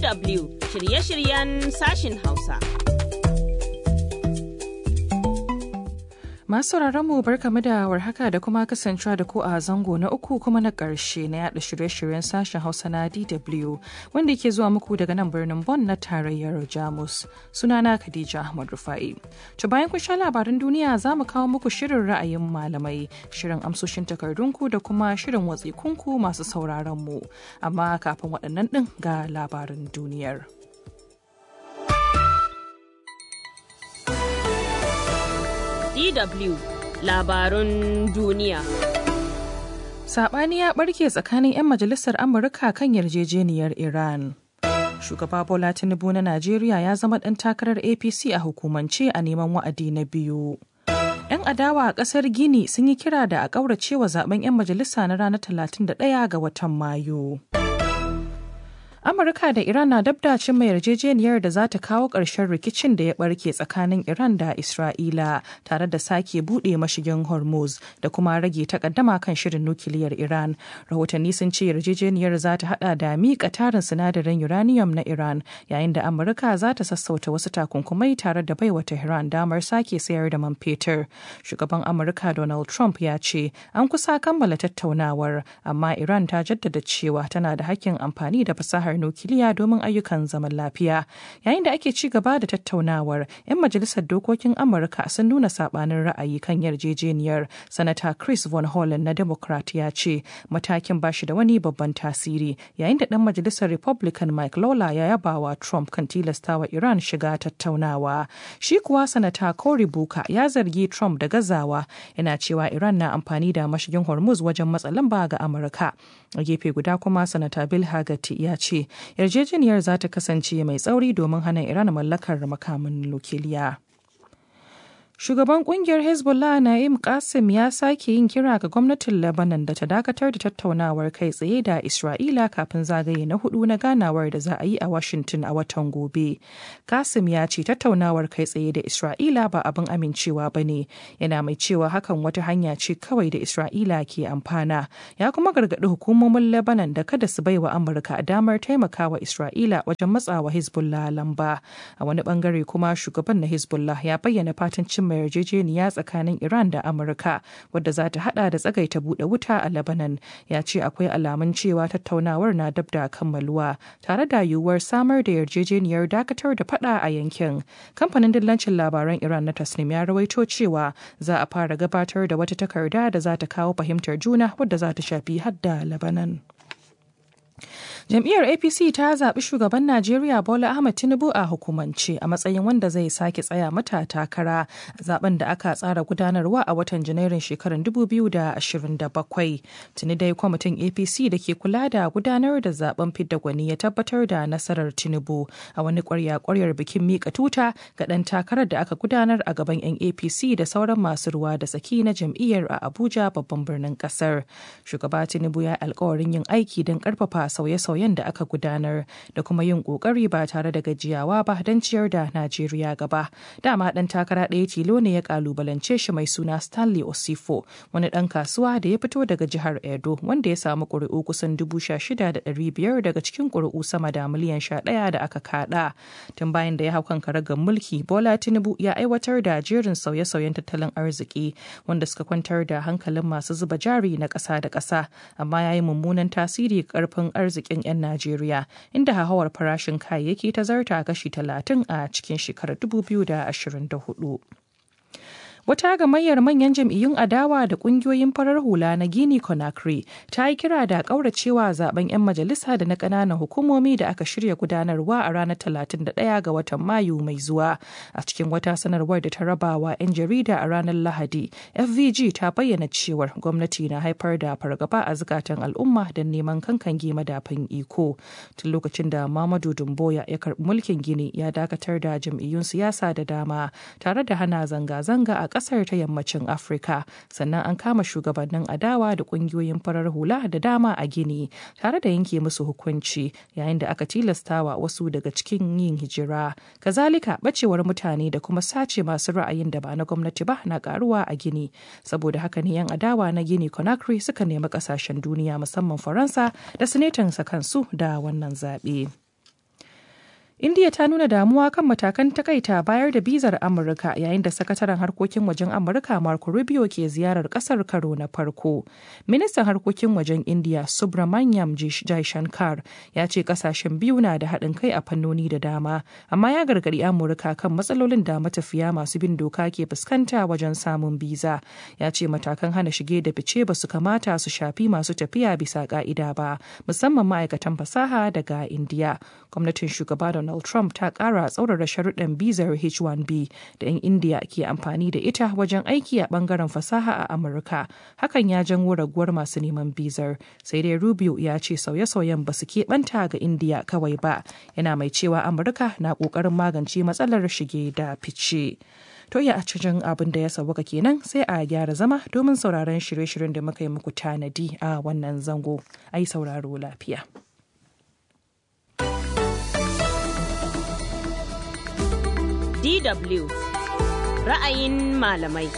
DW shirye-shiryen sashin Hausa. Masu mu barkamu da warhaka da kuma kasancewa da ku a zango na uku kuma na ƙarshe na yada shirye-shiryen sashen Hausa na DW wanda ke zuwa muku daga nan birnin Bonn na tarayyar Jamus. Sunana Khadija Ahmad Rufa'i. To bayan kun sha labaran duniya za mu kawo muku shirin ra'ayin malamai, shirin amsoshin takardunku da kuma shirin watsikunku masu sauraron mu. Amma kafin waɗannan ɗin ga labaran duniyar. DW labarun duniya. Saɓani ya ɓarke tsakanin 'yan majalisar Amurka kan yarjejeniyar Iran. Shugaba Bola Tinubu na Najeriya ya zama ɗan takarar APC a hukumance a neman wa'adi na biyu. 'Yan adawa a ƙasar Gini sun yi kira da a ƙauracewa zaben 'yan majalisa na ranar 31 ga watan Mayu. Amurka da Iran na dabda cimma yarjejeniyar da za ta kawo ƙarshen rikicin da ya ɓarke tsakanin Iran da Isra'ila tare da sake buɗe mashigin Hormuz da kuma rage takaddama kan shirin nukiliyar Iran. Rahotanni sun ce yarjejeniyar za ta haɗa da miƙa tarin sinadarin uranium na Iran yayin da Amurka za ta sassauta wasu takunkumai tare da baiwa Tehran damar sake sayar da man fetur. Shugaban Amurka Donald Trump ya ce an kusa kammala tattaunawar amma Iran ta jaddada cewa tana da hakkin amfani da fasahar nukiliya domin ayyukan zaman lafiya yayin da ake ci gaba da tattaunawar 'yan majalisar dokokin amurka sun nuna sabanin ra'ayi kan yarjejeniyar sanata chris von hollen na democrat ya ce matakin bashi da wani babban tasiri yayin da dan majalisar republican mike lawler ya yaba wa trump kan tilastawa iran shiga tattaunawa shi kuwa sanata cory buka ya zargi trump da gazawa yana cewa iran na amfani da mashigin hormuz wajen matsa lamba ga amurka a gefe guda kuma sanata bill hagati ya ce yarjejeniyar za ta kasance mai tsauri domin hana iran mallakar makamin nukiliya. Shugaban kungiyar Hezbollah Na'im Qasim ya sake yin kira ga gwamnatin Lebanon da ta dakatar da tattaunawar kai tsaye da Isra'ila kafin zagaye na hudu na ganawar da za a yi a Washington a watan gobe. Qasim ya ce tattaunawar kai tsaye da Isra'ila ba abin amincewa ba ne, yana mai cewa hakan wata hanya ce kawai da Isra'ila ke amfana. Ya kuma gargaɗi hukumomin Lebanon da kada su baiwa Amurka damar taimakawa Isra'ila wajen matsawa Hezbollah lamba. A wani bangare kuma shugaban na Hezbollah ya bayyana fatan cin cimma yarjejeniya tsakanin Iran da Amurka wadda za ta hada da tsagaita bude wuta a Lebanon ya ce akwai alamun cewa tattaunawar na dab da kammaluwa tare da yiwuwar samar da yarjejeniyar dakatar da fada a yankin. Kamfanin dillancin labaran Iran na Tasnim ya rawaito cewa za a fara gabatar da wata takarda da za ta kawo fahimtar juna wadda za ta shafi hadda Lebanon. Jam'iyyar APC ta zaɓi shugaban Najeriya Bola Ahmed Tinubu a hukumance a matsayin wanda zai sake tsaya mata takara a zaben da aka tsara gudanarwa a watan Janairun shekarar 2027. Tuni dai kwamitin APC da ke kula da gudanar da zaben fidda gwani ya tabbatar da nasarar Tinubu a wani kwarya-kwaryar bikin mika tuta ga ɗan takarar da aka gudanar a gaban 'yan APC da sauran masu ruwa da tsaki na jam'iyyar a Abuja babban birnin ƙasar. Shugaba Tinubu ya alkawarin yin aiki don ƙarfafa sauye-sauyen da aka gudanar da kuma yin kokari ba tare da gajiyawa ba don ciyar da Najeriya gaba. Dama ɗan takara ɗaya tilo ne ya kalubalance shi mai suna Stanley Osifo, wani ɗan kasuwa da ya fito daga jihar Edo wanda ya samu ƙuri'u kusan dubu sha shida da ɗari biyar daga cikin ƙuri'u sama da miliyan sha ɗaya da aka kaɗa. Tun bayan da ya hau kan karagar mulki, Bola Tinubu ya aiwatar da jerin sauye-sauyen tattalin arziki wanda suka kwantar da hankalin masu zuba jari na ƙasa da ƙasa, amma ya yi mummunan tasiri ƙarfin arzikin 'yan Najeriya, inda hauhawar farashin kayayyaki ta zarta kashi 30 a cikin shekarar 2024. Wata gamayyar manyan jam'iyyun adawa da kungiyoyin farar hula na Guinea Conakry ta yi kira da kauracewa zaben 'yan majalisa da na ƙananan hukumomi da aka shirya gudanarwa a ranar 31 ga watan Mayu mai zuwa. A cikin wata sanarwar da ta rabawa 'yan jarida a ranar Lahadi, FVG ta bayyana cewar gwamnati na haifar da fargaba a zukatan al'umma don neman kankange madafin iko. Tun lokacin da Mamadu Dumboya ya karɓi mulkin Gini ya dakatar da jam'iyyun siyasa da dama tare da hana zanga-zanga a kasar ta yammacin afirka sannan an kama shugabannin adawa da kungiyoyin farar hula da dama a gini tare da yanke musu hukunci yayin da aka tilastawa wasu daga cikin yin hijira kazalika bacewar mutane da kuma sace masu ra'ayin da ba na gwamnati ba na karuwa a gini saboda haka ne yan adawa na gini conakry suka nemi kasashen duniya musamman faransa da sa kansu da wannan zaɓe. India ta nuna damuwa kan matakan takaita bayar da bizar Amurka yayin da sakataren harkokin wajen Amurka Marco Rubio ke ziyarar kasar karo na farko. Ministan harkokin wajen India Subramanyam Jaishankar ya ce kasashen biyu na da haɗin kai a fannoni da dama, amma ya gargaɗi Amurka kan matsalolin da matafiya masu bin doka ke fuskanta wajen samun biza. Ya ce matakan hana shige da fice ba su kamata su shafi masu tafiya bisa ka'ida ba, musamman ma'aikatan fasaha daga India. Gwamnatin shugaba Donald Trump ta ƙara tsaurara sharuɗan bizar H-1B da 'yan India ke amfani da ita wajen aiki a ɓangaren fasaha a Amurka. Hakan ya janwo raguwar masu neman bizar. Sai dai Rubio ya ce sauye-sauyen ba su keɓanta ga India kawai ba. Yana mai cewa Amurka na ƙoƙarin magance matsalar shige da fice. To ya a cikin abin da ya sauwaka kenan sai a gyara zama domin sauraron shirye-shiryen da muka yi muku tanadi a wannan zango. Ai sauraro lafiya. DW ra'ayin malamai.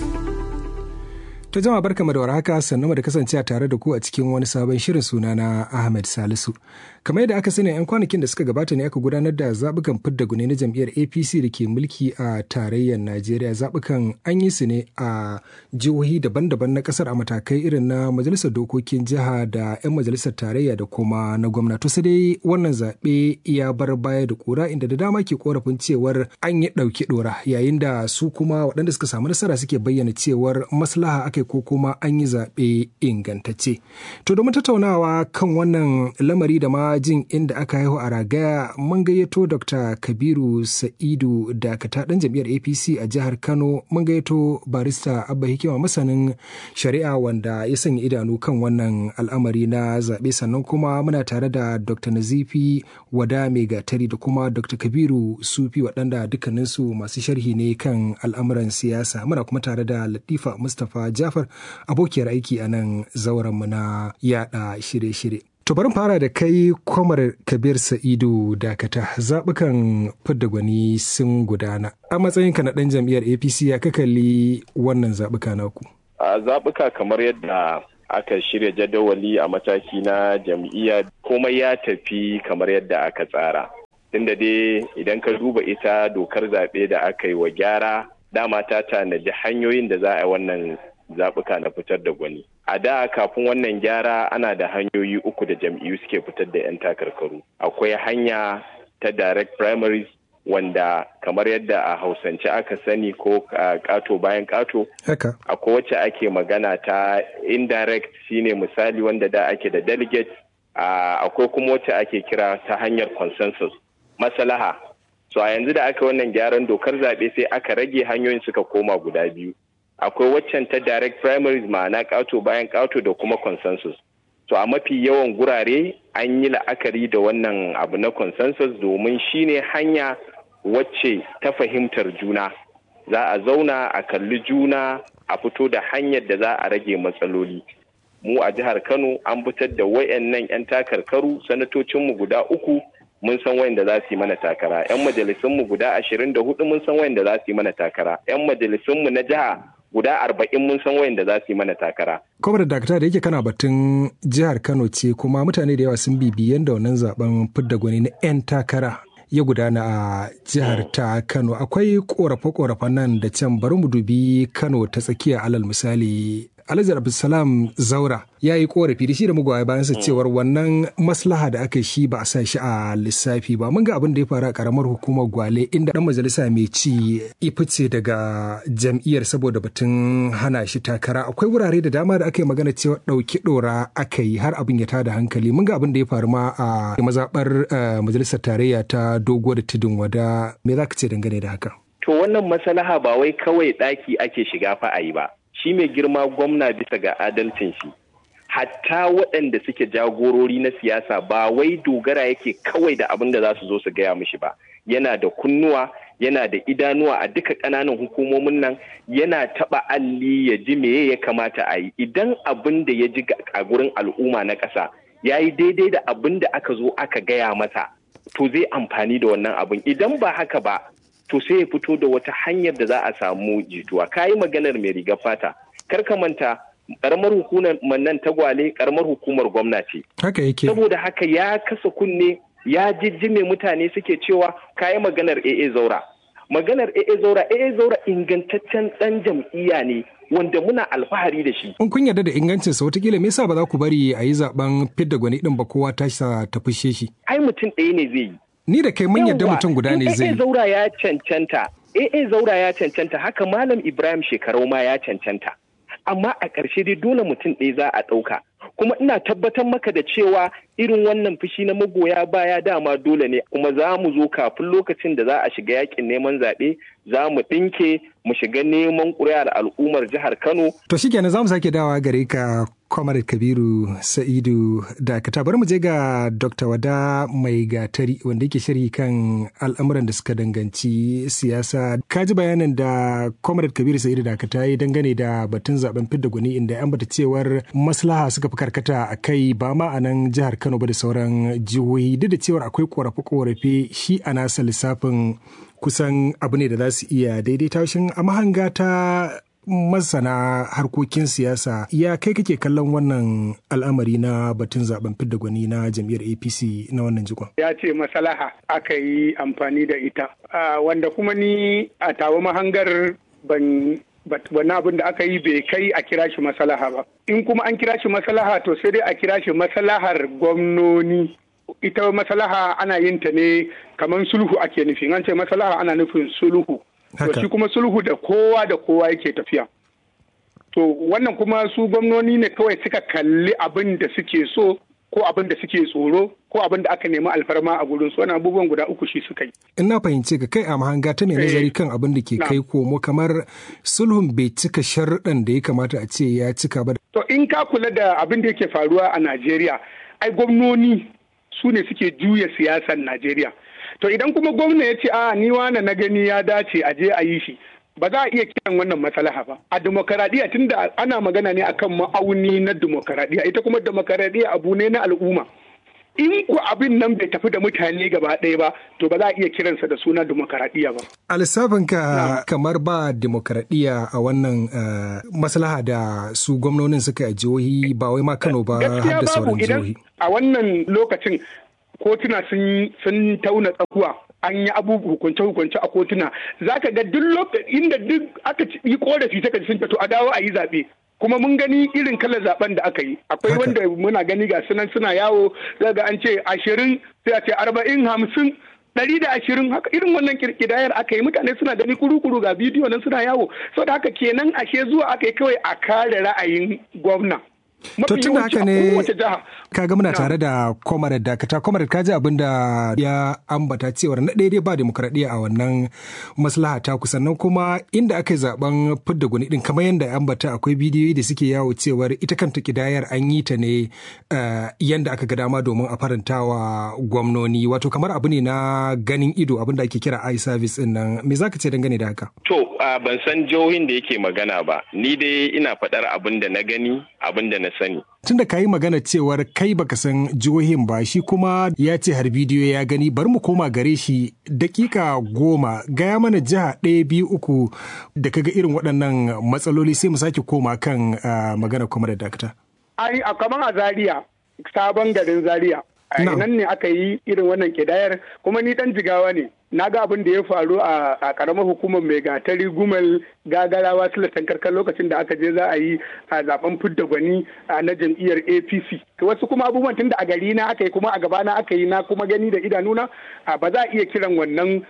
To jama'a barkamu da warhaka sannu da kasance tare da ku a cikin wani sabon shirin suna na Ahmed Salisu. Kamar yadda aka sani 'yan kwanakin da suka gabata ne aka gudanar da zaɓukan fidda gune na jam'iyyar APC da ke mulki a tarayyar Najeriya. Zaɓukan an yi su ne a jihohi daban-daban na ƙasar a matakai irin na majalisar dokokin jiha da 'yan majalisar tarayya da kuma na gwamnati. Sai dai wannan zaɓe ya bar baya da ƙura inda da dama ke korafin cewar an yi ɗauki ɗora yayin da su kuma waɗanda suka samu nasara suke bayyana cewar maslaha aka ko kuma an yi zaɓe ingantacce. To domin tattaunawa kan wannan lamari da ma jin inda aka haihu a ragaya mun gayyato Dr. Kabiru Sa'idu Dakata ɗan jam'iyyar APC a jihar Kano mun gayyato barista Abba Hikima masanin shari'a wanda ya sanya idanu kan wannan al'amari na zaɓe sannan kuma muna tare da Dr. Nazifi Wada Mai Gatari da kuma Dr. Kabiru Sufi waɗanda dukkaninsu masu sharhi ne kan al'amuran siyasa muna kuma tare da Latifa Mustapha Jafar Jafar abokiyar aiki a nan zaurenmu na yada shirye-shirye. To bari fara da kai kwamar Kabir Sa'idu Dakata zaɓukan fidda gwani sun gudana. A matsayinka na ɗan jam'iyyar APC ya kalli wannan zaɓuka naku. A zaɓuka kamar yadda aka shirya jadawali a mataki na jam'iyya komai ya tafi kamar yadda aka tsara. Tunda dai idan ka duba ita dokar zaɓe da aka yi wa gyara dama ta tanadi hanyoyin da za a yi wannan zaɓuka na fitar da gwani. A da kafin wannan gyara ana da hanyoyi uku da jam'iyyu suke fitar da 'yan takarkaru. Akwai hanya ta direct primaries wanda kamar yadda a hausance aka sani ko kato bayan kato. Akwai wacce ake magana ta indirect shine misali wanda da ake da delegate. Akwai kuma wacce ake kira ta hanyar consensus. Masalaha. So a yanzu da aka wannan gyaran dokar zaɓe sai aka rage hanyoyin suka koma guda biyu. akwai waccan ta direct primaries ma'ana ƙato bayan ƙato da kuma consensus to a mafi yawan gurare an yi la'akari da wannan abu na consensus domin shine hanya wacce ta fahimtar juna za a zauna a kalli juna a fito da hanyar da za a rage matsaloli mu a jihar kano an fitar da wayannan 'yan takarkaru sanatocinmu guda uku mun san wayanda za su yi mana takara 'yan majalisunmu guda ashirin da hudu mun san wayanda za su yi mana takara 'yan majalisunmu na jiha guda arba'in mun san wayanda za su yi mana takara. Kwamar da dakta da yake kana batun jihar Kano ce kuma mutane da yawa sun bibi yadda wannan zaben fidda gwani na 'yan takara ya gudana a jihar ta Kano. Akwai korafe-korafen nan da can bari mu dubi Kano ta tsakiya alal misali. Alhaji Abdulsalam Zaura ya yi korafi da shi da mugwaye bayan sa cewar wannan maslaha da aka shi ba a sa shi a lissafi ba. Mun ga abin da ya faru a karamar hukumar Gwale inda dan majalisa mai ci ifice daga jam'iyyar saboda batun hana shi takara. Akwai wurare da dama da aka yi magana cewa ɗauki ɗora aka yi har abin ya tada hankali. Mun ga abin da ya faru ma a mazaɓar majalisar tarayya ta dogo da tudun wada. Me za ka ce dangane da haka? To wannan maslaha ba wai kawai ɗaki ake shiga fa a yi ba. shi mai girma gwamna bisa ga adalcin shi hatta waɗanda suke jagorori na siyasa ba wai dogara yake kawai da abin da za su zo su gaya mishi ba yana da kunnuwa yana da idanuwa a duka ƙananan hukumomin nan yana taɓa alli ya ji meye ya kamata a yi idan abin da ya ji a gurin al'umma na ƙasa ya yi daidai da abin da aka zo aka gaya masa to zai amfani da wannan abin idan ba haka ba to sai ya fito da wata hanyar da za a samu jituwa ka yi maganar mai riga fata kar ka manta karamar hukumar nan tagwale karamar hukumar gwamnati haka yake saboda haka ya kasa kunne ya jijjime mutane suke cewa kayi maganar AA Zaura maganar AA Zaura AA Zaura ingantaccen dan jam'iyya ne wanda muna alfahari da shi. In kun yarda da ingancin sa watakila me yasa ba za ku bari a yi zaben fidda gwani din ba kowa ta sa ta fushe shi. Ai mutum ɗaya ne zai yi. Ni da kai mun yarda mutum guda ne zai yi. AA Zaura ya cancanta. AA Zaura ya cancanta haka Malam Ibrahim Shekarau ma ya cancanta. Amma a ƙarshe dai dole mutum ɗaya za a ɗauka. Kuma ina tabbatar maka da cewa irin wannan fushi na magoya baya dama dole ne kuma za mu zo kafin lokacin da za a shiga yakin neman zaɓe za mu ɗinke mu shiga neman ƙuri'ar al'ummar jihar Kano. To shi kenan za mu sake dawa gare ka Kwamar Kabiru Sa'idu Dakata bari mu je ga Dr. Wada Mai Gatari wanda yake sharhi kan al'amuran da suka danganci siyasa. Ka ji bayanin da Kwamar Kabiru Sa'idu Dakata ya dangane da batun zaben fidda gwani inda yan bata cewar maslaha suka fi karkata a kai ba ma a nan jihar Kano ba da sauran jihohi duk da cewar akwai korafe-korafe shi a nasa lissafin kusan abu ne da za su iya daidaita shin a mahanga ta masana harkokin siyasa ya kai kake kallon wannan al'amari na batun zaben fidda gwani na jam'iyyar apc na wannan jikon ya ce masalaha aka yi amfani da ita wanda kuma ni a tawo mahangar ban wani abin da aka yi bai kai a kira shi masalaha ba in kuma an kira shi masalaha to sai dai a kira shi masalahar gwamnoni ita masalaha ana yin ta ne kamar sulhu ake nufi an ce masalaha ana nufin sulhu to shi kuma sulhu da kowa da kowa yake tafiya to wannan kuma su gwamnoni ne kawai suka kalli abin da suke so ko abin da suke tsoro ko abin da aka nemi alfarma a gurin su wannan abubuwan guda uku shi suka yi in na fahimce ka kai a mahanga ta mai nazari kan abin da ke kai komo kamar sulhun bai cika sharuɗan da ya kamata a ce ya cika ba to in ka kula da abin da yake faruwa a Najeriya ai gwamnoni su ne suke juya siyasar Najeriya to idan kuma gwamna ya ce a ni wane na gani ya dace a je a yi shi ba za a iya kiran wannan matsalaha ba a demokaradiyya tunda ana magana ne akan ma'auni na demokaradiyya ita kuma demokaradiyya abu ne na al'umma in ku abin nan bai tafi da mutane gaba ɗaya ba to ba za a iya kiransa da suna demokaradiyya ba a lissafinka kamar ba demokaradiyya a wannan maslaha da su gwamnonin suka a jihohi ba wai ma kano ba har da sauran jihohi a wannan lokacin kotuna sun tauna tsakuwa an yi abubuwa hukunce-hukunce a kotuna za ka ga duk lokacin inda duk aka yi korafi ta sun fito a dawo a yi zaɓe kuma mun gani irin kalar zaben da aka yi akwai wanda muna gani ga sunan suna yawo za ga an ce ashirin sai a ce arba'in hamsin ɗari da ashirin haka irin wannan kirkidayar aka yi mutane suna gani kuru-kuru ga bidiyo nan suna yawo saboda haka kenan ashe zuwa aka yi kawai a kare ra'ayin gwamna To tun da haka ne kaga muna tare da Comrade Dakata Comrade kaji abin da ya ambata cewar na daidai ba demokradiyya a wannan maslaha ta sannan kuma inda aka yi zaben fidda gwani din kamar yadda ambata akwai bidiyoyi da suke yawo cewar ita kanta kidayar an yi ta ne yanda aka ga dama domin a faranta wa gwamnoni wato kamar abu ne na ganin ido abin da ake kira eye service din nan me zaka ce dangane da haka? To ban san jihohin da yake magana ba ni dai ina faɗar abin da na gani abin da na sani. Tunda ka yi magana cewar kai baka san jihohin ba shi kuma ya ce har bidiyo ya gani bari mu koma gare shi dakika goma gaya mana jiha ɗaya biyu uku da kaga irin waɗannan matsaloli sai mu sake koma kan magana kuma da dakta. Ai a kamar a Zaria sabon garin Zaria. nan ne aka yi irin wannan kidayar kuma ni dan jigawa ne na ga abin da ya faru a karamar hukumar mai gatari gumal gagarawa silatan karkar lokacin da aka je za a yi a zaben fidda gwani na jam'iyyar apc wasu kuma abubuwan tun da a gari na aka yi kuma a gabana aka yi na kuma gani da idanuna ba za a iya kiran wannan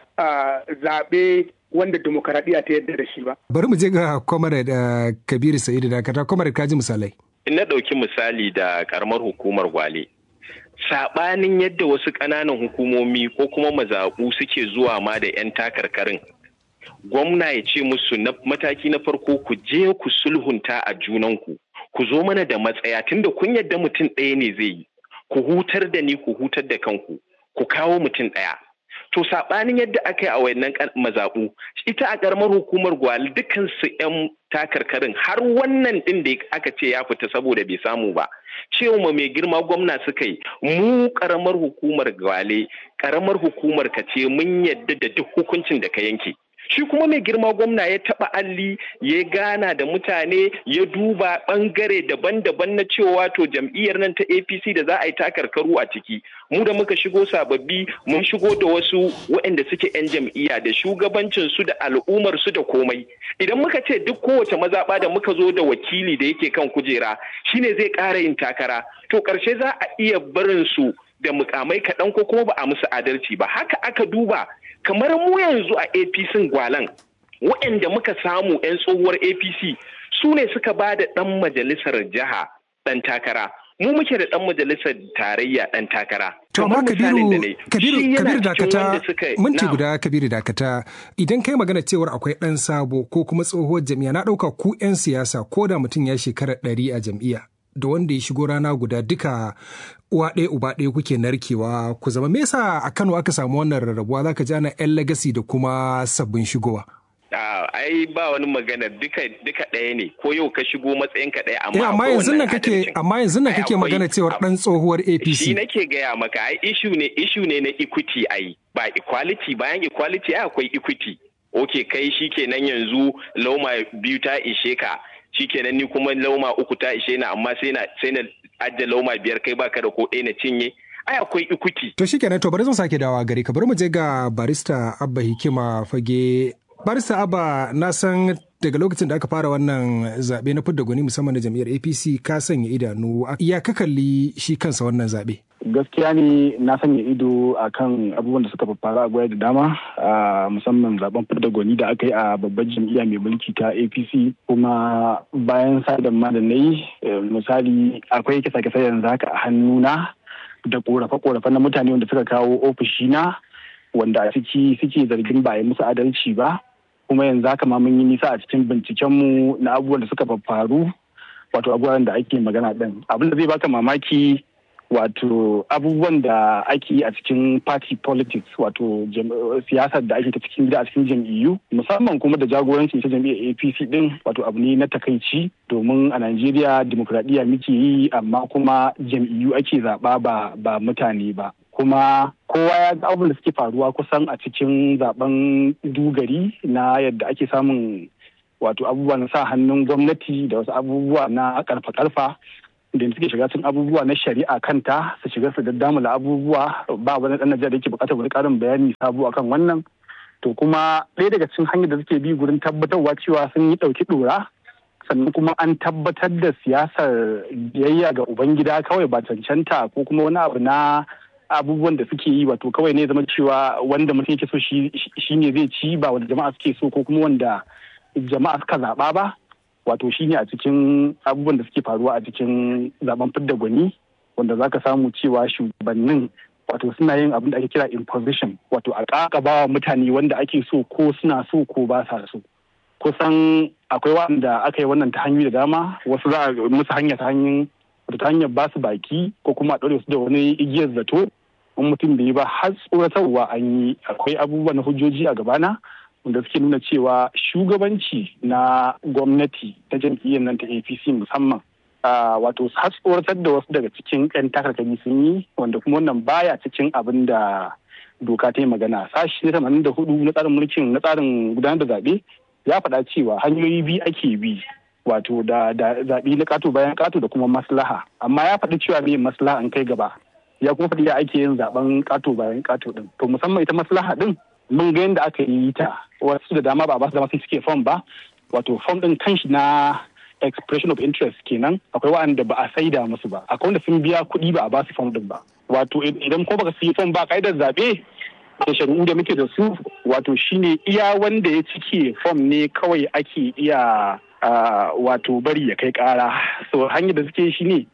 zaɓe wanda demokaradiyya ta yadda da shi ba. Bari mu je ga Comrade Kabiru Sa'idu da kata Comrade kaji misalai. In na ɗauki misali da karamar hukumar Gwale. saɓanin yadda wasu ƙananan hukumomi ko kuma mazaɓu suke zuwa ma da 'yan takarkarin gwamna ya ce musu na mataki na farko ku je ku sulhunta a junanku ku zo mana da matsaya tunda kun yadda mutum ɗaya ne zai yi ku hutar da ni ku hutar da kanku ku kawo mutum ɗaya to saɓanin yadda aka yi a wayannan mazaɓu ita a ƙaramar hukumar gwal dukkan su 'yan takarkarin har wannan ɗin da aka ce ya fita saboda bai samu ba cewa mai girma gwamna suka yi mu ƙaramar hukumar gwale ƙaramar hukumar ka ce mun yadda da duk hukuncin da ka yanke shi kuma mai girma gwamna ya taba alli ya gana da mutane ya duba bangare daban-daban na cewa to jam'iyyar nan ta apc da za a yi takarkaru a ciki mu da muka shigo sababbi mun shigo da wasu waɗanda suke 'yan jam'iyya da shugabancin su da al'ummar su da komai idan muka ce duk kowace mazaɓa da muka zo da wakili da yake kan kujera shine zai ƙara yin takara to ƙarshe za a iya barin su da mukamai kaɗan ko kuma ba a musu adalci ba haka aka duba kamar mu yanzu a apc gwalan waɗanda muka samu 'yan tsohuwar apc su ne suka ba da ɗan majalisar jiha ɗan takara mu muke da ɗan majalisar tarayya ɗan takara. To amma Kabiru Kabiru Kabiru dakata minti guda Kabiru dakata idan kai magana cewar akwai ɗan sabo ko kuma tsohuwar jam'iyya na ɗauka ku 'yan siyasa ko da mutum ya shekara ɗari a jam'iyya da wanda ya shigo rana guda duka uwa ɗaya uba ɗaya kuke narkewa ku zama me yasa a Kano aka samu wannan rarrabuwa zaka ji ana 'yan legacy da kuma sabbin shigowa. ai ba wani magana duka duka ɗaya ne ko yau ka shigo matsayin ka ɗaya amma amma yanzu nan kake amma yanzu nan kake magana cewar dan tsohuwar APC shi nake gaya maka ai issue ne issue ne na equity ai ba equality bayan equality ai akwai equity okay kai shikenan yanzu lauma biyu ta ishe ka shikenan ni kuma lauma uku ta ishe na amma sai na sai na adda lauma biyar kai baka da ko ɗaya na cinye ai akwai ikuti. To shikenan to bari zan sake dawa gari ka bari mu je ga barista Abba Hikima fage barista Abba na san daga lokacin da aka fara wannan zaɓe na fidda gwani musamman na jam'iyyar APC ka sanya idanu ya ka kalli shi kansa wannan zaɓe. gaskiya ne na sanya ido a kan abubuwan da suka faru a gwaya da dama musamman zaben fidda gwani da aka yi a babbar jam'iyya mai mulki ta apc kuma bayan sadan ma da na yi misali akwai kisa-kisa yanzu haka a hannuna da korafe-korafe na mutane wanda suka kawo ofishina wanda a ciki suke zargin ba a yi musu adalci ba kuma yanzu haka ma mun yi nisa a cikin bincikenmu na abubuwan da suka faru wato abubuwan da ake magana ɗin abin da zai baka mamaki wato abubuwan da ake yi a cikin party politics wato siyasar da ake ta cikin gida a cikin jam'iyyu musamman kuma da jagorancin ta jam'iyyar apc din wato abu ne na takaici domin a najeriya dimokuraɗiyya muke yi amma kuma jam'iyyu ake zaɓa ba ba mutane ba kuma kowa ya ga abubuwan da suke faruwa kusan a cikin zaben dugari na yadda ake samun wato abubuwa na sa hannun gwamnati da wasu abubuwa na karfa-karfa da suke shiga cikin abubuwa na shari'a kanta su shiga su daddamula abubuwa ba wani dan Najeriya da yake bukatar wani karin bayani sabo akan wannan to kuma ɗaya daga cikin hanyar da suke bi gurin tabbatarwa cewa sun yi ɗauki ɗora sannan kuma an tabbatar da siyasar biyayya ga ubangida kawai ba cancanta ko kuma wani abu na abubuwan da suke yi wato kawai ne zama cewa wanda mutum yake so shi ne zai ci ba wanda jama'a suke so ko kuma wanda jama'a suka zaɓa ba wato shine a cikin abubuwan da suke faruwa a cikin zaben fidda gwani wanda za ka samu cewa shugabannin wato suna yin abin da ake kira imposition wato a ƙaƙabawa mutane wanda ake so ko suna so ko ba sa so kusan akwai wanda aka yi wannan ta hanyoyi da dama wasu za a musu hanya ta hanyar ta hanyar ba su baki ko kuma a ɗaure su da wani igiyar zato in mutum bai yi ba har tsoratarwa an yi akwai abubuwa na hujjoji a gabana wanda suke nuna cewa shugabanci na gwamnati ta jam'iyyar nan ta apc musamman wato har tsoratar da wasu daga cikin 'yan takarkari sun yi wanda kuma wannan baya cikin abin da doka ta yi magana sashi na tamanin da hudu na tsarin mulkin na tsarin gudanar da zaɓe ya faɗa cewa hanyoyi biyu ake bi wato da zaɓe na ƙato bayan ƙato da kuma maslaha amma ya faɗi cewa me maslaha an kai gaba ya kuma faɗi ya ake yin zaɓen ƙato bayan ƙato ɗin to musamman ita maslaha ɗin mun ga yadda aka yi ta wasu da dama ba ba su dama sun cike fom ba wato fom ɗin kanshi na expression of interest kenan akwai waɗanda ba a saida musu ba akwai wanda sun biya kuɗi ba a ba su fom ɗin ba wato idan ko baka siyi fom ba ka'idar zaɓe da shari'u da muke da su wato shine iya wanda ya cike fom ne kawai ake iya wato bari ya kai ƙara so hanyar da suke shi ne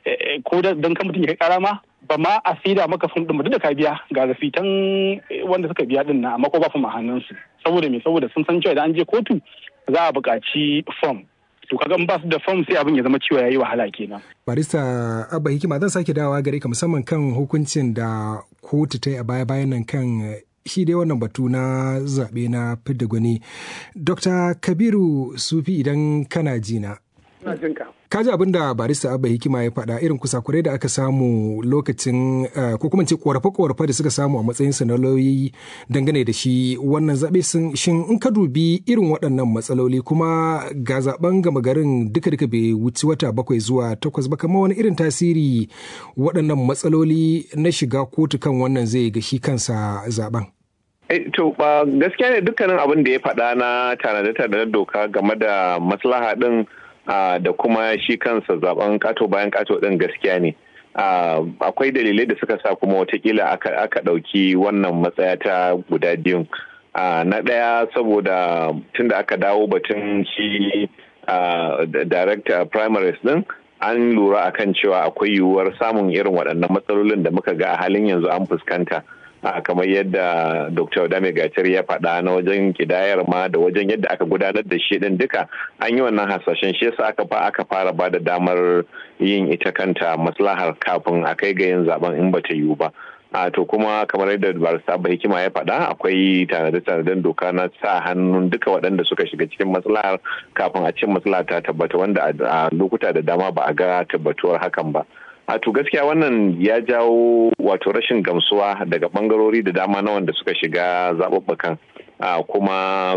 ko don kan mutum ya kai ƙara ma ba ma a saida maka fom din ba duk da ka biya ga rafitan wanda suka biya din na amma ko ba fom a hannunsu saboda me saboda sun san cewa idan an je kotu za a buƙaci fom to kaga ba su da fom sai abin ya zama cewa yayi wahala kenan barista abba hikima zan sake dawowa gare ka musamman kan hukuncin da kotu ta yi a baya bayan nan kan shi dai wannan batu na zaɓe na fidda gwani dr kabiru sufi idan kana jina kaji abin da barista abba hikima ya faɗa irin kusakurai da aka samu lokacin ko kuma ce korafe-korafe da suka samu a matsayin su na lauyoyi dangane da shi wannan zaɓe sun shin in ka dubi irin waɗannan matsaloli kuma ga zaben gama garin duka duka bai wuci wata bakwai zuwa takwas ba kamar wani irin tasiri waɗannan matsaloli na shiga kotu kan wannan zai ga shi kansa zaben. To ba gaskiya ne dukkanin abin da ya faɗa na tanade-tanade doka game da maslaha ɗin da kuma shi kansa zaben kato bayan kato ɗin gaskiya ne. Akwai dalilai da suka sa kuma watakila aka ɗauki wannan matsaya ta guda biyun. Na ɗaya saboda tun da aka dawo batun shi director primaries ɗin an lura akan cewa akwai yiwuwar samun irin waɗannan matsalolin da muka ga a halin yanzu an fuskanta. kamar yadda dr dame gacar ya faɗa na wajen kidayar ma da wajen yadda aka gudanar da shi din duka an yi wannan hasashen shi yasa aka fa aka fara ba da damar yin ita kanta maslahar kafin a kai ga yin zaben in bata yiwu ba a to kuma kamar yadda barista ba hikima ya faɗa akwai tanade-tanaden doka na sa hannun duka waɗanda suka shiga cikin maslahar kafin a cin maslaha ta tabbata wanda a lokuta da dama ba a ga tabbatuwar hakan ba. a to gaskiya wannan ya jawo wato rashin gamsuwa daga bangarori da dama na wanda suka shiga zaɓuɓɓukan kuma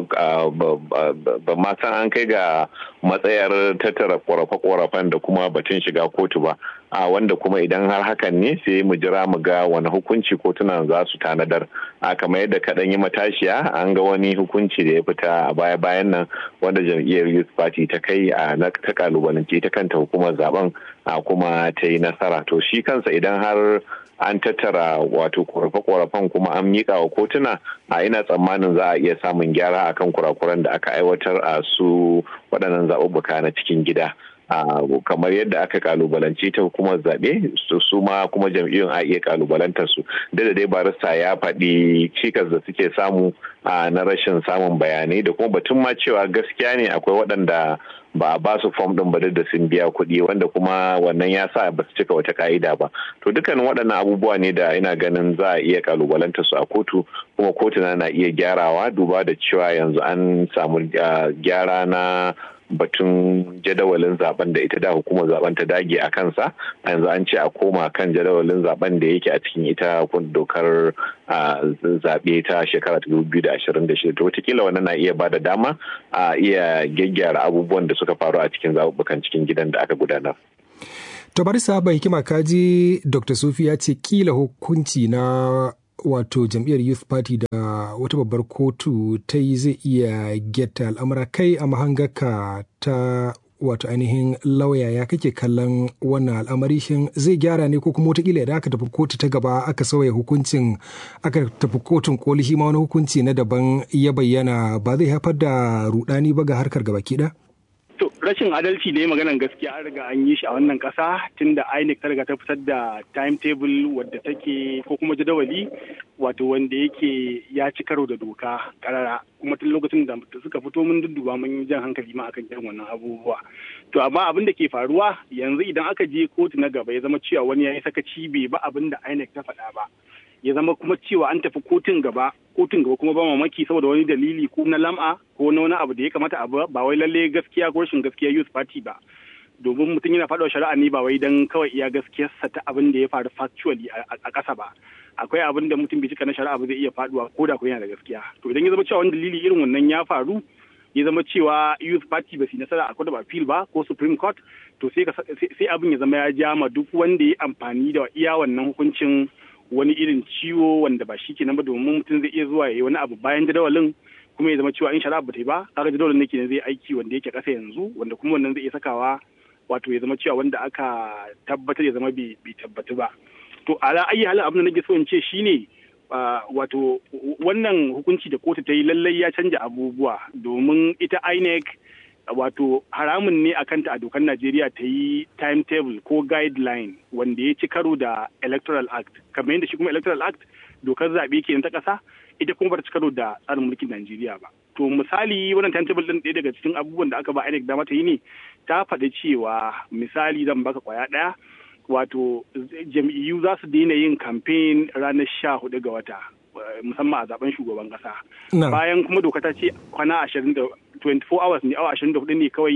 ba ma san an kai ga matsayar tattara ƙorafe-ƙorafen da kuma batun shiga kotu ba a wanda kuma idan har hakan ne sai mu jira mu ga wani hukunci kotunan za su tanadar a kamar yadda kaɗan yi matashiya an ga wani hukunci da ya fita a baya-bayan nan wanda jam'iyyar youth party ta kai a na ta kalubalance ta kanta hukumar zaben a kuma ta yi nasara to shi kansa idan har an tattara wato korafe-korafen kuma an miƙa wa kotuna a ina tsammanin za a iya samun gyara akan kurakuran da aka aiwatar a su waɗannan zaɓuɓɓuka na cikin gida. Uh, kamar yadda aka kalubalance ta hukumar zaɓe su ma kuma jam'iyyun a iya kalubalantar su da dai barista ya faɗi cikas da suke samu uh, na rashin samun bayanai da kuma batun ma cewa gaskiya ne akwai waɗanda ba a ba su fom ɗin ba da sun biya kuɗi wanda kuma wannan ya sa ba su cika wata ka'ida ba to dukkanin waɗannan abubuwa ne da ina ganin za a iya kalubalantar su a kotu kuma kotuna na iya gyarawa duba da cewa yanzu an samu uh, gyara na batun jadawalin zaben da ita da hukumar zaben ta dage a kansa a yanzu an ce a koma kan jadawalin zaben da yake a cikin ita dokar zaɓe ta shekara 2026 to wataƙila wannan na iya bada dama a iya gyaggyara abubuwan da suka faru a cikin zaɓuɓɓukan cikin gidan da aka gudanar. To bari saba hikima kaji Dr. Sufi ya ce kila hukunci na wato jam'iyyar youth party da wata babbar kotu ta yi zai iya getta al'amura kai a mahangaka ta wato ainihin lauya ya kake kallon wannan al'amari shin zai gyara ne ko kuma wataƙila idan aka tafi kotu ta gaba aka sauya hukuncin aka tafi kotun koli shi ma wani hukunci na daban ya bayyana ba zai haifar da rudani ba ga harkar gaba ɗaya? To rashin adalci da ya maganan gaskiya an riga an yi shi a wannan kasa tunda INEC ta riga ta fitar da timetable wadda take ko kuma jadawali wato wanda yake ya ci karo da doka karara kuma tun lokacin da suka fito mun dudduba mun yi jan hankali ma akan irin wannan abubuwa. To amma abin da ke faruwa yanzu idan aka je kotu na gaba ya zama cewa wani ya yi sakaci bai ba abin da INEC ta faɗa ba. ya zama kuma cewa an tafi kotun gaba kotun gaba kuma ba mamaki saboda wani dalili ko na lam'a ko na wani abu da ya kamata abu ba wai lalle gaskiya ko rashin gaskiya youth party ba domin mutum yana faɗa shari'a ne ba wai dan kawai iya gaskiyarsa ta abin da ya faru factually a ƙasa ba akwai abin da mutum bai cika na shari'a ba zai iya faduwa ko da ko yana da gaskiya to idan ya zama cewa wani dalili irin wannan ya faru ya zama cewa youth party ba su nasara a court of appeal ba ko supreme court to sai sai abin ya zama ya jama duk wanda ya amfani da iya wannan hukuncin wani irin ciwo wanda ba shi kenan ba domin mutum zai iya zuwa ya yi wani abu bayan jadawalin kuma ya zama cewa in shari'a ba ta yi ba kaga jadawalin nake ne zai aiki wanda yake kasa yanzu wanda kuma wannan zai iya sakawa wato ya zama cewa wanda aka tabbatar ya zama bai tabbatu ba to ala ayi halin abin da nake so in ce shine wato wannan hukunci da kotu ta yi lallai ya canja abubuwa domin ita INEC wato haramun ne a kanta a dokar Najeriya ta yi timetable ko guideline wanda ya ci karo da Electoral Act. Kamar yadda shi kuma Electoral Act dokar zaɓe ke ta ƙasa ita kuma ba ta ci karo da tsarin mulkin Najeriya ba. To misali wannan timetable ɗin ɗaya daga cikin abubuwan da aka ba INEC dama ta yi ne ta faɗi cewa misali zan baka kwaya ɗaya wato jam'iyyu za su daina yin campaign ranar sha hudu ga wata musamman a zaben shugaban kasa. Bayan kuma doka ta ce kwana ashirin da 24 hours ne awa ashirin da hudu ne kawai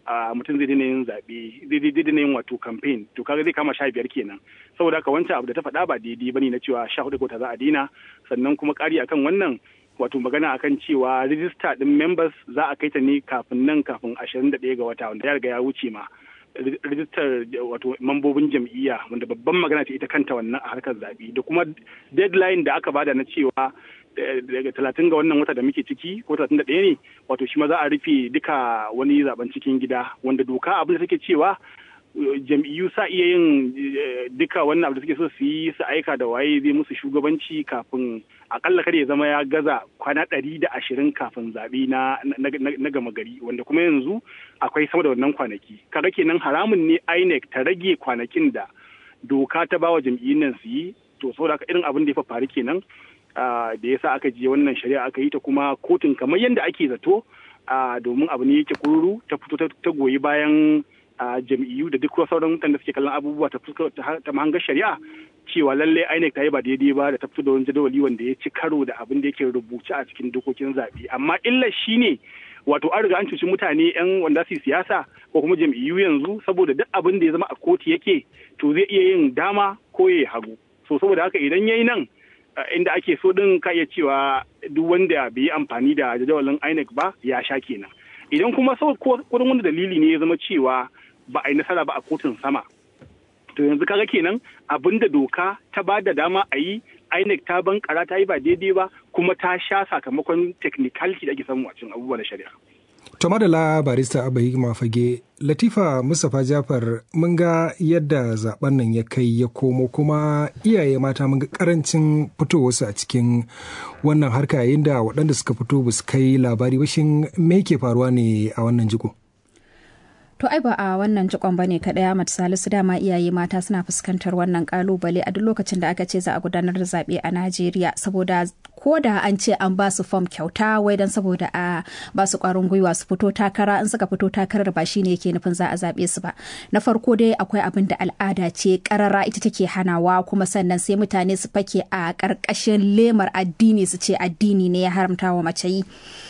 mutum zai daina yin zaɓe zai daina yin wato campaign to kaga zai kama sha biyar kenan saboda haka wancan abu da ta faɗa ba daidai bane na cewa sha hudu ga za a daina sannan kuma ƙari akan wannan wato magana akan cewa rijista din members za a kai ta ne kafin nan kafin ashirin da ɗaya ga wata wanda ya riga ya wuce ma rijistar wato mambobin jam'iyya wanda babban magana ce ita kanta wannan a harkar zaɓe da kuma deadline da aka bada na cewa daga talatin ga wannan wata da muke ciki ko talatin da ɗaya ne wato shi ma za a rufe duka wani zaben cikin gida wanda doka abin da take cewa jam'iyyu sa iya yin duka wannan abu da suke so su yi su aika da waye zai musu shugabanci kafin akalla kada ya zama ya gaza kwana ɗari da ashirin kafin zaɓe na, na, gama gari wanda kuma yanzu akwai sama da wannan kwanaki kaga kenan haramun ne INEC ta rage kwanakin da doka ta bawa jam'iyyun nan su yi to saboda haka irin abin da ya faru kenan da ya sa aka je wannan shari'a aka yi ta kuma kotun kamar yadda ake zato domin abu ne yake kururu ta fito ta goyi bayan a jam'iyyu da duk sauran mutane da suke kallon abubuwa ta fuskar ta mahangar shari'a cewa lallai INEC ta yi ba daidai ba da ta fito da wani jadawali wanda ya ci karo da abin da yake rubuce a cikin dokokin zaɓe amma illar shi ne wato an riga an cuci mutane yan wanda su siyasa ko kuma jam'iyyu yanzu saboda duk abin da ya zama a kotu yake to zai iya yin dama ko ya hagu so saboda haka idan yayi nan inda ake so din ka iya cewa duk wanda bai yi amfani da jadawalin INEC ba ya sha kenan idan kuma sau ko wani dalili ne ya zama cewa ba a yi nasara ba a kotun sama to yanzu kaga kenan abinda doka ta ba da dama a yi INEC ta bankara ta yi ba daidai ba kuma ta sha sakamakon technicality da ake samu a cikin abubuwa na shari'a. To madala barista Abayi Mafage, Latifa Mustapha Jafar mun ga yadda zaben nan ya kai ya komo kuma iyaye mata mun ga karancin fitowarsu a cikin wannan harka yayin da waɗanda suka fito ba su kai labari ba shin me ke faruwa ne a wannan jiko? To ai ba a wannan jikon bane kaɗai Ahmad Salisu dama iyaye mata suna fuskantar wannan kalubale a duk lokacin da aka ce za a gudanar da zaɓe a Najeriya saboda ko da an ce an ba su fom kyauta wai dan saboda a ba su ƙwarin gwiwa su fito takara in suka fito takarar ba shine yake nufin za a zaɓe su ba. Na farko dai akwai abin da al'ada ce ƙarara ita take hanawa kuma sannan sai mutane su fake a ƙarƙashin lemar addini su ce addini ne ya haramta wa mace yi.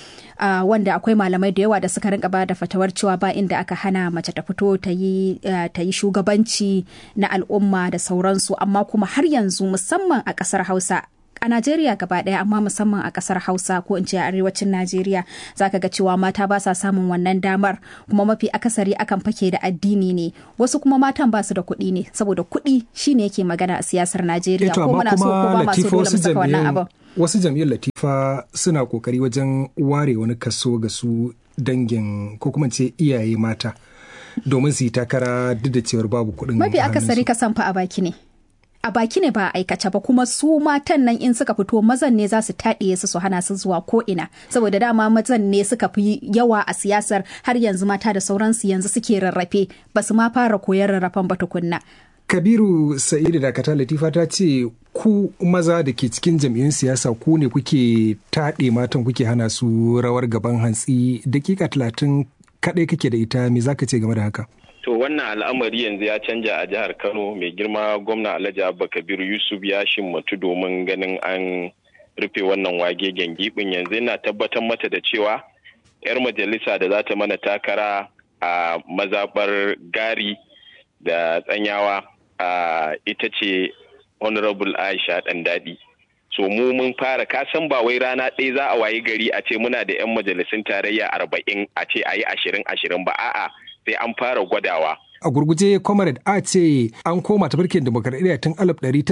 Uh, wanda akwai malamai da yawa da suka rinka bada fatawar cewa ba inda aka hana mace ta fito ta yi uh, shugabanci na al'umma da sauransu amma kuma har yanzu musamman a ƙasar hausa a Najeriya gaba ɗaya amma musamman a ƙasar Hausa ko in ce a arewacin Najeriya zaka ga cewa mata ba sa samun wannan damar kuma mafi akasari akan fake da addini ne wasu kuma matan ba su da kuɗi ne saboda kuɗi shine yake magana a siyasar Najeriya ko muna so ko ba masu dole mu saka wannan abin. Wasu jam'iyyar Latifa suna kokari wajen ware wani kaso ga su dangin ko kuma ce iyaye mata domin su yi takara duk da cewar babu kuɗin. Mafi akasari kasan fa a baki ne. a baki ne ba a aikace ba kuma su matan nan in suka fito mazan ne za su taɗiye su su hana su zuwa ko ina saboda dama mazan ne suka fi yawa a siyasar har yanzu mata da sauransu yanzu suke rarrafe ba su ma fara koyar rarrafen ba tukunna. Kabiru Sa'idu Dakata Latifa ta ce ku maza da ke cikin jam'iyyun siyasa ku ne kuke taɗe matan kuke hana su rawar gaban hantsi dakika talatin kaɗai kake da ita me zaka ce game da haka? To wannan al'amari yanzu ya canja a jihar Kano mai girma gwamna Alhaji Abba Kabiru Yusuf ya shimmatu domin ganin an rufe wannan wage gibin yanzu yana tabbatar mata da cewa 'yar majalisa da za ta mana takara a mazabar gari da tsanyawa ita ce honorable Aisha Ɗandaɗi. so mu mun fara kasan ba wai rana ɗaya za a wayi gari a ce muna da 'yan majalisun tarayya arba'in a ce a yi ashirin ashirin ba a'a sai an fara gwadawa. A gurguje Comrade a ce an koma tafarkin demokradiyya tun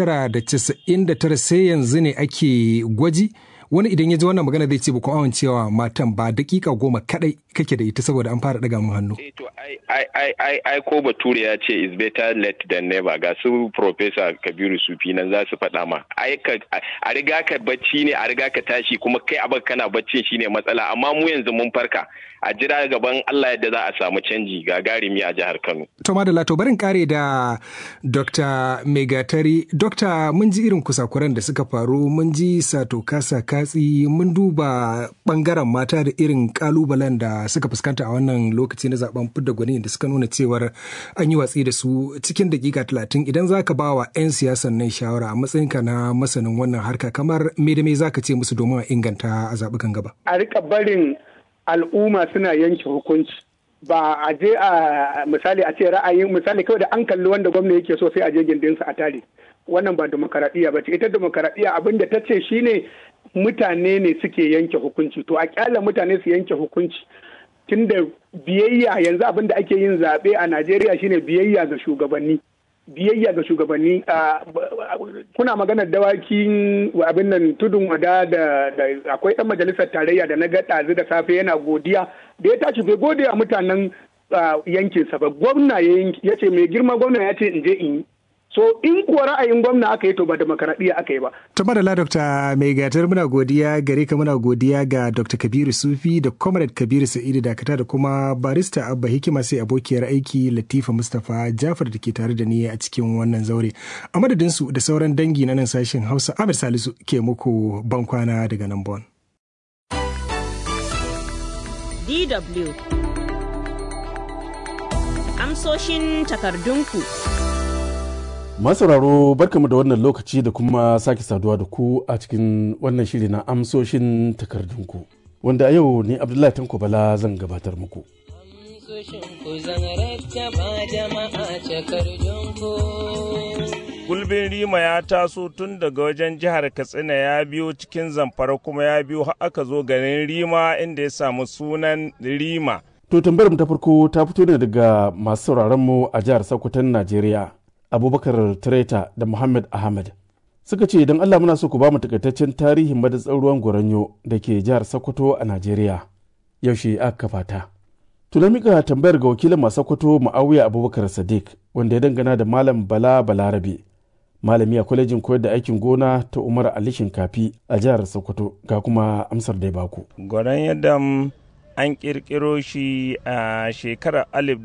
1999 sai yanzu ne ake gwaji wani idan ya ji wannan magana zai ce ba ku amincewa matan ba dakika goma kadai kake da ita saboda an fara daga mun hannu. to ai ai ai ai ko bature ya ce is better late than never ga su professor Kabiru Sufi nan za su faɗa ma ai ka a riga ka bacci ne a riga ka tashi kuma kai abin kana baccin shine matsala amma mu yanzu mun farka a jira gaban Allah yadda za a samu canji gagarumi a jihar Kano. To madalla to barin kare da Dr. Megatari. Dr. mun ji irin kusakuran da suka faru mun ji sato kasa katsi mun duba bangaren mata da irin kalubalen da suka fuskanta a wannan lokaci na zaben fidda gwani da suka nuna cewar an yi watsi da su cikin dakika talatin idan za ka ba wa 'yan siyasan nan shawara a matsayinka na masanin wannan harka kamar me da me za ka ce musu domin a inganta a zaɓukan gaba. A rika barin al'umma suna yanke hukunci ba a je a misali a ce ra'ayin misali kawai da an kalli wanda gwamna yake so sai a je gindinsa a tare wannan ba demokaradiyya ba ce ita demokaradiyya abin da ta ce shine mutane ne suke yanke hukunci to a kyala mutane su yanke hukunci tunda biyayya yanzu abin da ake yin zaɓe a najeriya shine biyayya ga shugabanni biyayya ga shugabanni kuna maganar dawakin abin nan tudun wada da akwai ɗan majalisar tarayya da na ga ɗazu da safe yana godiya da ya tashi bai gode a mutanen yankinsa ba gwamna ya ce mai girma gwamna ya ce in je in yi so in kuwa ra'ayin gwamna aka yi to ba demokaradiyya aka yi ba. To madalla Dr. Mai gatar muna godiya gare ka muna godiya ga Dr. Kabiru Sufi da Comrade Kabiru Sa'idu Dakata da kuma barista Abba Hikima sai abokiyar aiki Latifa Mustapha Jafar da ke tare da ni a cikin wannan zaure. A madadin su da sauran dangi na nan sashen Hausa Amir Salisu ke muku bankwana daga nan Bon. DW Amsoshin takardunku. masauraro barkamu da wannan lokaci da kuma sake saduwa da ku a cikin wannan shiri na amsoshin takardunku wanda a yau ne abdullahi tanko bala zan gabatar muku gulbin rima ya taso tun daga wajen jihar katsina ya biyo cikin zamfara kuma ya biyo har aka zo garin rima inda ya samu sunan rima to tambayar mu ta farko ta fito ne daga masu sauraron mu a jihar sokoton najeriya abubakar Tireta da muhammad ahmad suka ce idan allah muna so ku ba mu takaitaccen tarihin madatsar ruwan goranyo da ke jihar sokoto a najeriya yaushe aka kafa ta tuna mika tambayar ga wakilin masu sokoto ma'awiya abubakar sadiq wanda ya dangana da malam bala balarabe malami a kwalejin koyar da aikin gona ta umar ali shinkafi a jihar sokoto ga kuma amsar da ya baku goran yadda an kirkiro shi a shekarar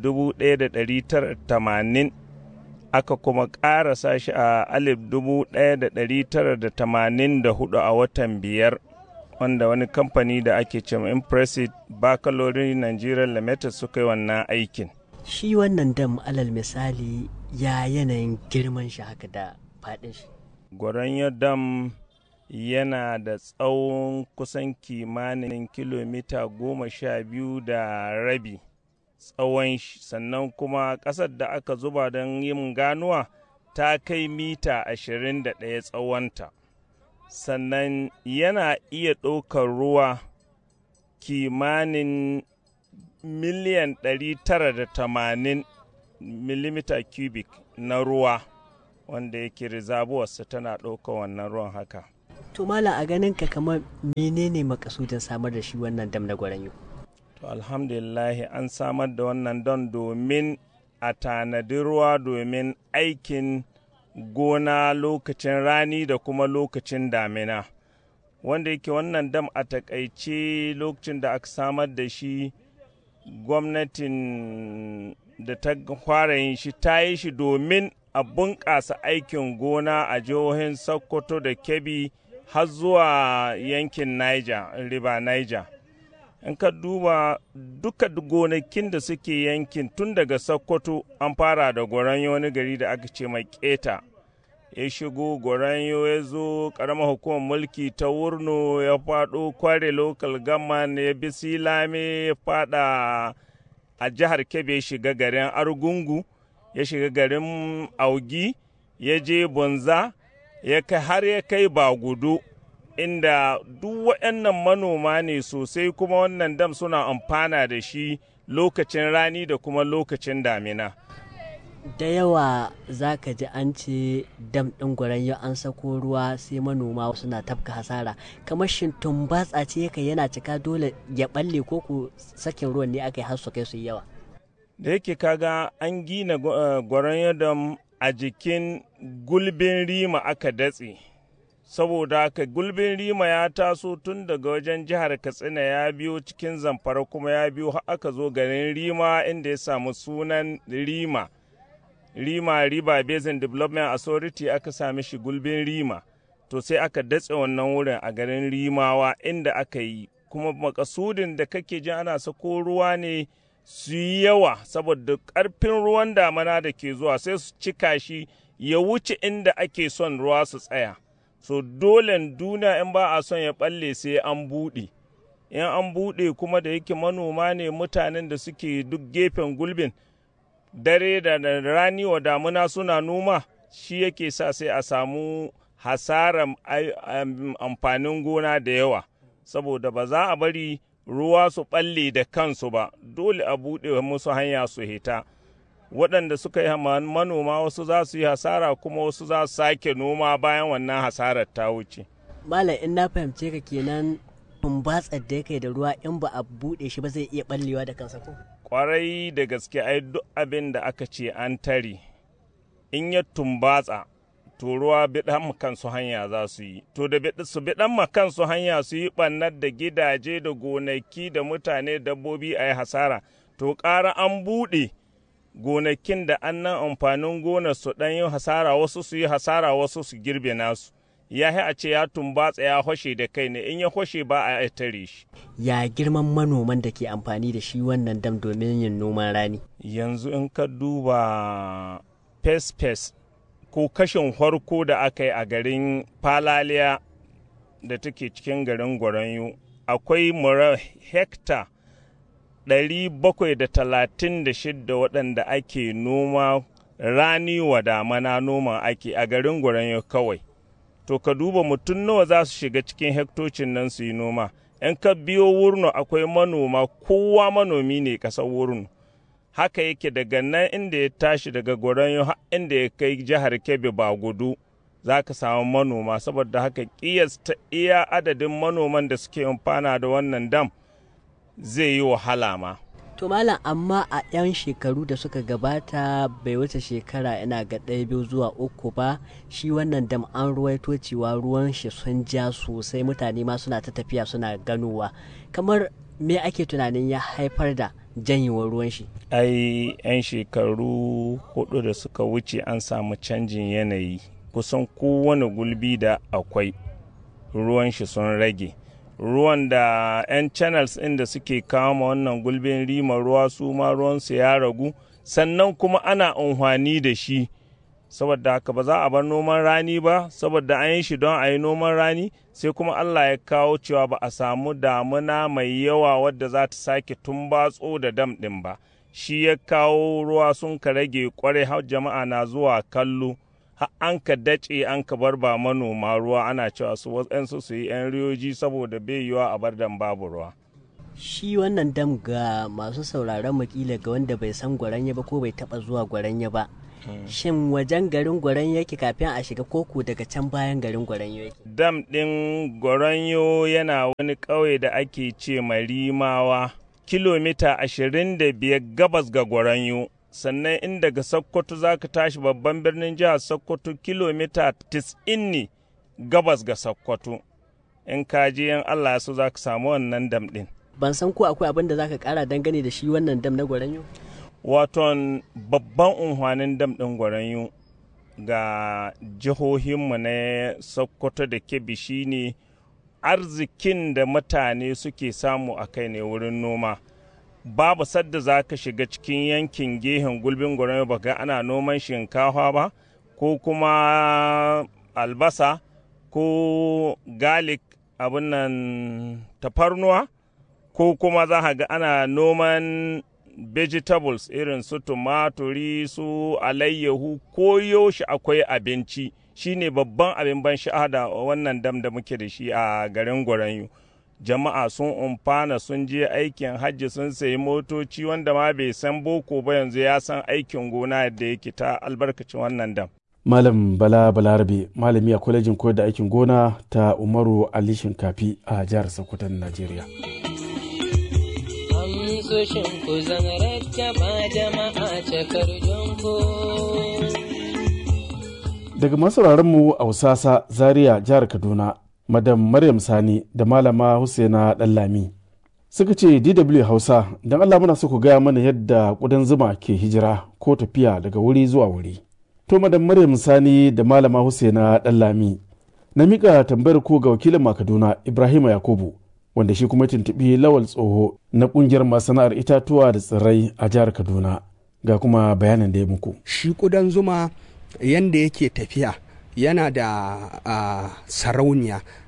1980 aka kuma ƙarasa shi a alif dubu ɗaya da ɗari tara da tamanin da hudu a watan biyar wanda wani kamfani da ake cewa impressive baccalaureate nigeria limited suka yi wannan aikin shi wannan dam alal misali ya yanayin girman shi haka da faɗin shi gwaranyo dam yana da tsawon kusan kimanin kilomita goma sha biyu da rabi tsawon shi sannan kuma ƙasar da aka zuba don yin ganuwa ta kai mita ashirin da ɗaya tsawonta sannan yana iya ɗaukar ruwa kimanin miliyan ɗari tara da tamanin milimita cubic na ruwa wanda yake rizabuwarsa tana ɗaukar wannan ruwan haka to mala a ganin ka kamar menene makasudin samar da shi wannan dam na gwaranyo to alhamdulillahi an samar da wannan don domin a tanadi ruwa domin aikin gona lokacin rani da kuma lokacin damina wanda yake wannan dam a takaice lokacin da aka samar da shi gwamnatin da ta fara yin shi ta yi shi domin a bunƙasa aikin gona a jihohin sokoto da kebbi har zuwa yankin niger river niger in ka duba duka gonakin da suke yankin tun daga sokoto an fara da goranyo wani gari da aka ce mai keta ya shigo goranyo ya zo karamar hukumar mulki ta wurno ya faɗo kware local government ya bi silame ya fada a jihar kebe ya shiga garin argungu ya shiga garin augi ya je bunza ya kai har ya kai bagudu inda duk waɗannan manoma ne sosai kuma wannan dam suna amfana da shi lokacin rani da kuma lokacin damina. da yawa za ka ji an ce dam ɗin gwaranyo an sako ruwa sai manoma suna tafka hasara kamar shin tumbatsa ce yake yana cika dole ya balle ko ku sakin ruwan ne aka yi har su kai su yawa da yake kaga an gina gwaranyo dam a jikin gulbin rima aka datse saboda haka gulbin rima ya taso tun daga wajen jihar katsina ya biyo cikin zamfara kuma ya biyo har aka zo garin rima inda ya samu sunan rima rima riba basin development authority aka sami shi gulbin rima to sai aka datse wannan wurin a garin rimawa inda aka yi kuma makasudin da kake jin ana sako ruwa ne su yi yawa saboda ƙarfin ruwan damana da ke zuwa sai su cika shi ya wuce inda ake son ruwa su tsaya so dole duniya in ba a son ya balle sai an buɗe in an buɗe kuma da yake manoma ne mutanen da suke duk gefen gulbin dare da rani wa damuna suna noma shi yake sa sai a samu hasarar amfanin gona da yawa saboda ba za a bari ruwa su ɓalle da kansu ba dole a buɗe musu hanya su hita waɗanda suka yi manoma wasu za su yi hasara kuma wasu za su sake noma bayan wannan hasarar ta wuce malam in na fahimce ka kenan tumbatsar da kai da ruwa in ba a buɗe shi ba zai iya ɓallewa da kansa ko kwarai da gaske ai duk abin da aka ce an tare in ya tumbatsa to ruwa biɗan kansu hanya za su yi to da su biɗan kansu hanya su yi ɓannar da gidaje da gonaki da mutane dabbobi a yi hasara to ƙara an buɗe gonakin da an nan amfanin gonar su ɗan yi hasara wasu su yi hasara wasu su girbe nasu ya a ce ya tumbatsa ya hoshe da kai ne in ya hoshe ba a tare shi ya girman manoman da ke amfani da shi wannan dam domin yin noman rani yanzu in ka duba fes-fes ko kashin farko da aka yi a garin falaliya da take cikin garin gwaranyu akwai mura hekta 736 waɗanda ake noma rani wa damana noma ake a garin gwaranyu kawai to ka duba mutum nawa za su shiga cikin hektocin nan su yi noma in ka biyo wurno akwai manoma kowa manomi ne ƙasar wurno haka yake daga nan inda ya tashi daga gwaranyo inda ya kai jihar kebbi ba gudu za ka samu manoma saboda haka kiyasta iya adadin manoman da suke amfana da wannan dam zai yi wahala ma to malam amma a 'yan shekaru da suka gabata bai wuce shekara ina ga ɗaya biyu zuwa uku ba shi wannan dam an ruwaito cewa ruwan shi sun ja sosai mutane ma suna ta tafiya suna ganowa kamar me ake tunanin ya haifar da janyewar ruwan shi ai 'yan shekaru hudu da suka wuce an samu canjin yanayi kusan kowane gulbi da akwai ruwan shi sun rage ruwan da 'yan channels ɗin da suke kama wannan gulbin rima ruwa su ma ruwansu ya ragu sannan kuma ana amfani da shi saboda haka ba za a bar noman rani ba saboda an yi shi don a yi noman rani sai kuma Allah ya kawo cewa ba a samu damuna mai yawa wadda za ta sake tumbatso da dam ɗin ba shi ya kawo ruwa sun ka rage kwarai har jama'a na zuwa kallo har an ka dace an ka bar ba manoma ruwa ana cewa su waɗansu su yi 'yan riyoji saboda bai yiwa a bar dam babu ruwa shi wannan dam ga masu sauraron makila ga wanda bai san gwaranya ba ko bai taba zuwa gwaranya ba shin wajen garin gwaran yake kafin a shiga koko daga can bayan garin gwaran yake dam ɗin gwaranyo yana wani ƙauye da ake ce marimawa kilomita ashirin da biyar gabas ga gwaranyo sannan in daga sokoto za ka tashi babban birnin jihar sokoto kilomita 90 ne gabas ga sokoto in ka je yan allah so za ka samu wannan dam ɗin ban san ko akwai abin da za ka kara dangane da shi wannan dam na gwaranyo waton babban unhwanin dam ɗin gwaranyo ga jihohinmu na sokoto da kebbi shine arzikin da mutane suke samu a kai ne wurin noma babu sadda za ka shiga cikin yankin gehen gulbin gwaranyo ba ga ana noman shinkafa ba ko kuma albasa ko garlic abin nan tafarnuwa ko kuma za ga ana noman vegetables irin su tumaturi su alayyahu ko yaushe akwai abinci shine babban abin ban sha'ada wannan dam da muke da shi a garin gwaranyu jama'a sun umfana sun je aikin hajji sun sayi motoci wanda ma bai san boko ba yanzu ya san aikin gona yadda yake ta albarkacin wannan dam malam bala balarabe malami a kwalejin koyar da aikin gona ta umaru ali shinkafi a jihar sokoton najeriya amsoshin ku zan rattaba jama'a cakar daga masauraran mu a usasa zaria jihar kaduna madam maryam sani da malama husaina dallami suka ce dw hausa don allah muna so ku gaya mana yadda kudan zuma ke hijira ko tafiya daga wuri zuwa wuri to madam maryam sani da malama husaina dallami na mika tambayar ko ga wakilin makaduna ibrahim yakubu wanda shi kuma tuntuɓi lawal tsoho na ƙungiyar masana'ar itatuwa da tsirrai a jihar kaduna ga kuma bayanin da ya muku shi kudan zuma yanda yake tafiya yana da uh, sarauniya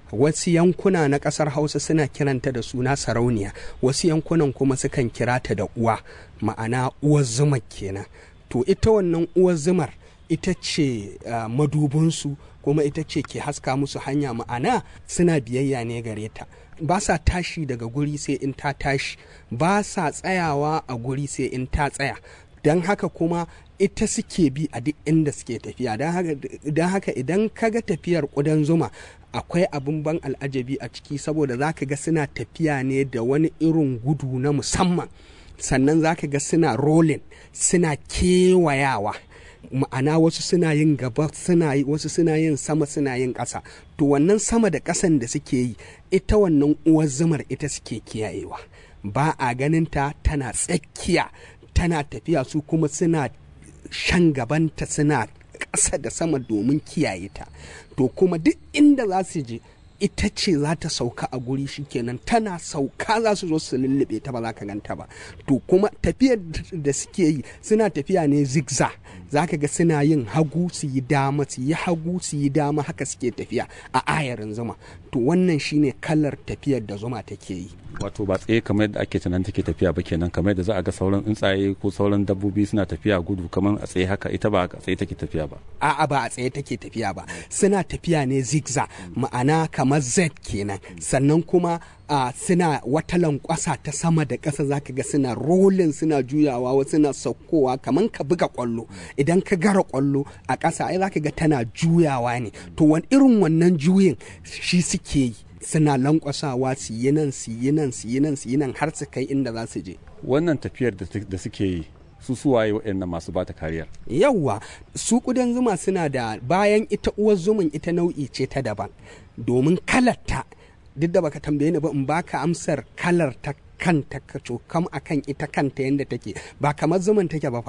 wasu yankuna na ƙasar hausa suna kiranta da suna sarauniya wasu yankunan kuma sukan kira ta da uwa ma'ana uwar zuma kenan to ita wannan uwar zumar ita ce uh, madubinsu kuma ita ce ke haska musu hanya ma'ana suna biyayya ne gare ta ba sa tashi daga guri sai in ta tashi ba sa tsayawa a guri sai in ta tsaya don haka kuma ita suke bi a duk inda suke tafiya don haka idan kaga tafiyar ƙudan zuma akwai abin ban al'ajabi a ciki saboda za ka ga suna tafiya ne da wani irin gudu na musamman sannan za ka ga suna rolling suna kewayawa ma'ana wasu suna yin gaba suna yi wasu suna yin sama suna yin ƙasa to wannan sama da ƙasan da suke yi ita wannan uwar zumar ita suke kiyayewa ba a ganinta tana tsakiya tana tafiya su kuma suna shan gabanta suna ƙasa da sama domin kiyaye ta to kuma duk inda za su je ita ce za ta sauka a guri shikenan tana sauka za su zo su lullube ta ba za ka ganta ba to kuma tafiyar da suke yi suna tafiya ne zigza za ka ga suna yin hagu su yi dama su yi hagu su yi dama haka suke tafiya a ayarin zuma to wannan shine kalar tafiyar da zuma take yi wato ba tsaye kamar yadda ake tunanin take tafiya ba kenan kamar yadda za a ga sauran tsuntsaye ko sauran dabbobi suna tafiya gudu kamar a tsaye haka ita ba a tsaye take tafiya ba a'a ba a tsaye take tafiya ba suna tafiya ne zigza ma'ana kamar z kenan sannan kuma a suna wata lankwasa ta sama da ƙasa zaka ga suna rolin suna juyawa wasu suna saukowa kamar ka buga kwallo idan ka gara kwallo a ƙasa ai zaka ga tana juyawa ne to wani irin wannan juyin shi suke yi suna lankwasawa su yi nan su yi nan su yi nan su yi nan har su kai inda za su je wannan tafiyar da suke yi su suwaye waɗannan masu bata kariyar yawwa su kudan zuma suna da bayan ita uwar zumin ita nau'i ce ta daban domin kalarta duk da baka tambaye ni ba in baka amsar kalar ta kanta ka cokam akan ita kanta yadda take ba kamar zuman take ba fa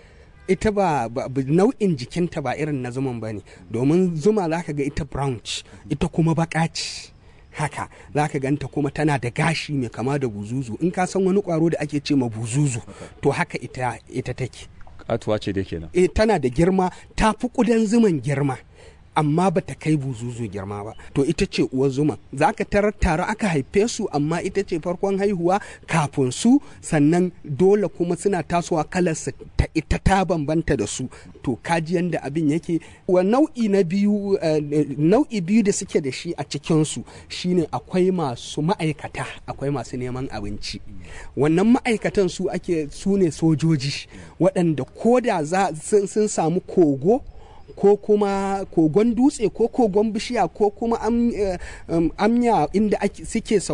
ita ba, ba, nau'in jikinta ba irin na zuman ba ne domin zuma za ka ga ita brown ita kuma baka ce haka za ka ganta kuma tana da gashi mai kama da buzuzu in ka san wani kwaro da ake ce ma buzuzu to haka ita, ita take katuwa ce da kenan e, tana da girma ta fi kudan zuman girma amma ba ta kai buzuzu girma ba to ita ce uwar zuma za ka tarar tare aka haife su amma ita ce farkon haihuwa kafin su sannan dole kuma suna tasowa kalarsa ta ita ta bambanta da su to kaji yanda abin yake wa nau'i na biyu nau'i biyu da suke da shi a cikin su shine akwai masu ma'aikata akwai masu neman abinci wannan ma'aikatan su ake su ne sojoji waɗanda ko da sun samu kogo ko kuma kogon dutse ko kogon bishiya ko kuma amya inda suke